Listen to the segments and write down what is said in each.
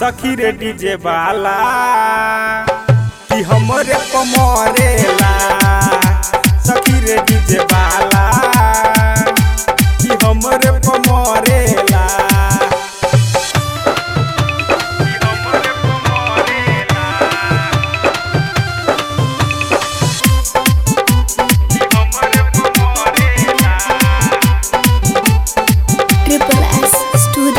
सखी रे डीजे वाला कि हमरे पमरेला सखी रे डीजे वाला कि हमरे पमरेला कि हमरे पमरेला कि हमरे पमरेला Triple S Studio.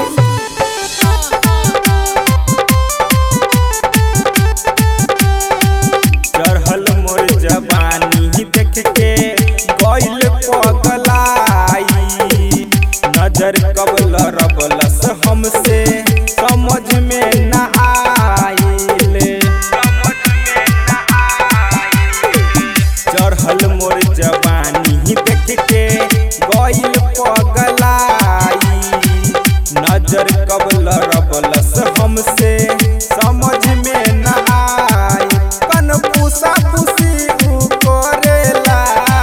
चढ़ल मोर जवानी देख के गइल पगलाई नजर कबल रबलस हमसे समझ में न आइल चढ़ल मोर जवानी देख के गइल पगलाई नजर कबल रबलस हमसे समझ में न आई कन पूसा पूसी उ करेला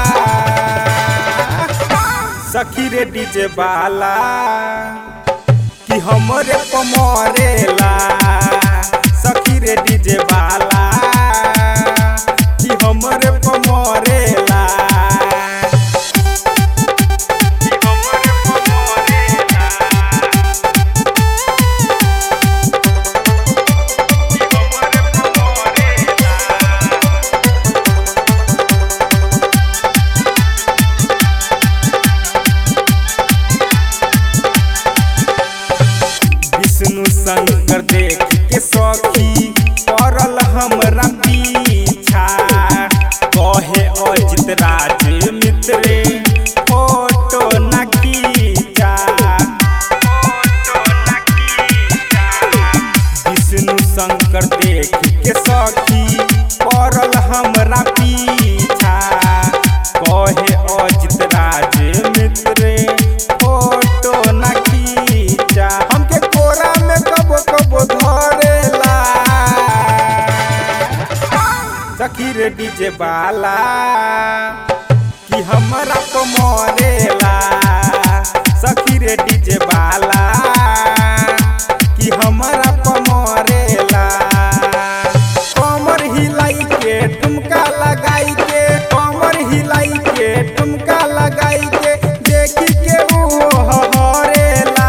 सखी रे डीजे वाला कि हमरे पमरेला सखी रे डीजे वाला कि हमरे पमरेला कि हमरे पमरेला कि हमरे पमरेला विष्णु शंकर देख के सखी पड़ल हमरा पीछा कहे अजित राज मित्रे फोटो न खींचा विष्णु शंकर देख के सखी पड़ल हमरा पीछा कहे अजित राज मित्रे फोटो न खींचा हमके कोरा में कबो कबो धरेला सखी रे डीजे वाला कि हमरा तो मरेला सखी रे डीजे वाला कि हमरा तो मरेला कमर हिलाई के ठुमका लगाई के कमर हिलाई के ठुमका लगाई के देखी के ऊ हरेला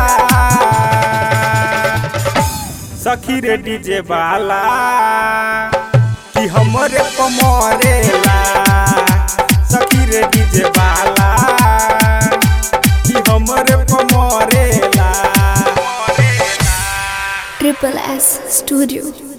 सखी रे डीजे वाला कि हमरे पमरेला सखी रे डीजे वाला कि हमरे पमरेला Triple S Studio.